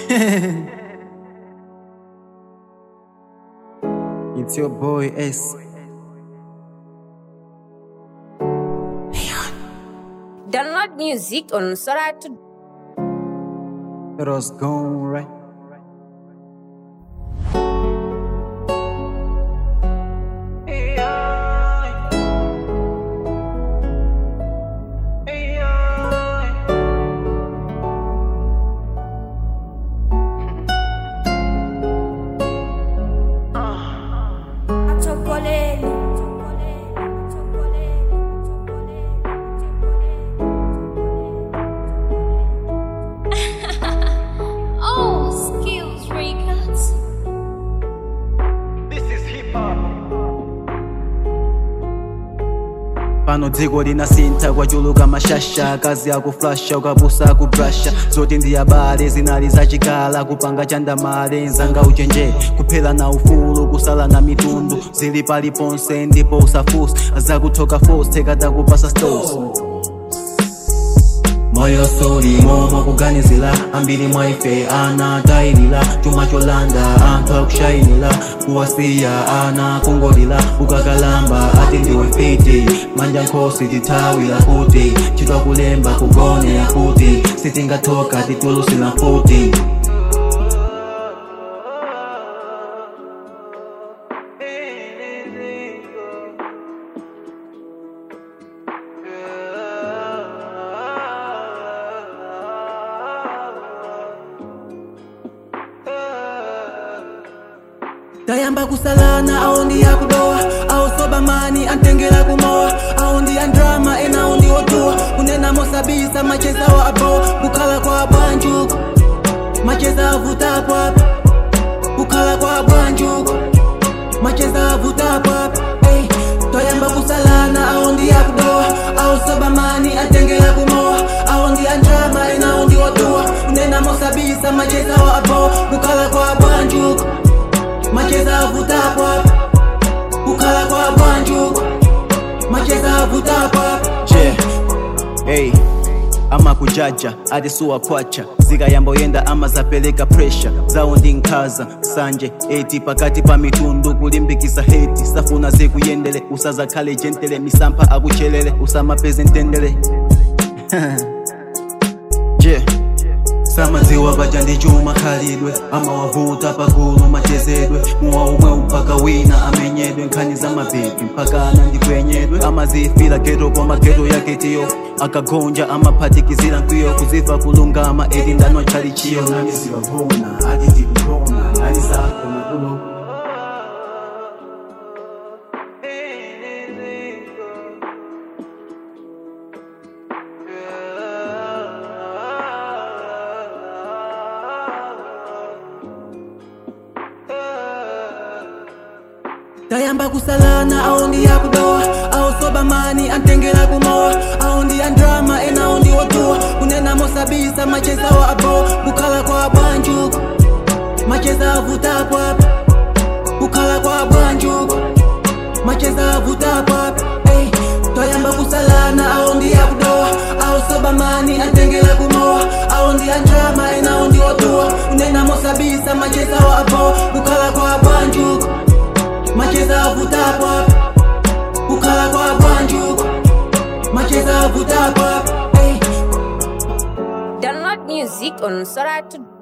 it's your boy S. Download music on Sora to It was gone right. Chocolate. Oh, skills records. pano dziko linasintha kwachuluka mashasha kazi akuflasha ukapusa kubrasha zoti ndi abale zinali zachikala kupanga chandamale nzanga uchenje kuphera na ufulu kusala na mitundu zili paliponse ndipo usafusa zakuthoka force tekadakupasa stos moyo suli momo kuganizila ambiri mwaife ana tayilila chuma cholanda anthu akushayinila kuwasiya ana kungolila ukakalamba ati ndiwe fiti manja nkhosi tithawira kuti chitwa kulemba kugone akuti sitingathoka titulusila mfuti tayamba kusalana awo ndi yakudowa awo sobamani antengera kumowa awo ndi andrama ena awo ndi otuwa kunena mosabisa macheza wa abo kukhala kwa bwanjuko macheza avutapo apa kukhala kwa bwanjuko macheza avutapo apa Ey, toyamba kusalana awo ndi yakudowa awo sobamani antengera kumowa awo ndi andrama ena awo ndi otuwa kunena mosabisa macheza wa abo kukhala kwa bwanjuko macheza avutapo apa kukhala kwa bwanjuko macheza avutapo apa je hey amakujaja adisuwa kwacha zikayamboyenda ama zapeleka presha zawo ndi nkhaza sanje eti pakati pa mitundu kulimbikisa heti safuna zikuyendele usazakhale jentele misampha akuchelele usamapeze ntendele je samadziwa paja ndi chuma khalidwe amawavuta pagulu machezedwe muwa umwe mpaka wina amenyedwe nkhani za mabebi mpaka ana ndikwenyedwe amazifira geto kwa mageto yake tiyo akagonja amaphatikizira nkwiyo kuziva kulungama eti ndanwa chali chiyo nani zivavona ati tikugona nani sako makulo tayamba kusalana awo ndi yakudowa awo sobamani antengera kumowa awo ndi andrama ena awo ndi otuwa kunena mosabisa macheza wa abo kukhala kwa bwanjuko macheza avutapo apa kukhala kwa bwanjuko macheza avutapo apa Ey, toyamba kusalana awo ndi yakudowa awo sobamani antengera kumowa awo ndi andrama ena awo ndi otuwa kunena mosabisa macheza wa abo kukhala kwa bwanjuko macheza avutapo apa kukhala kwa bwanjuko macheza avutapo apa Ey. download music on Sora to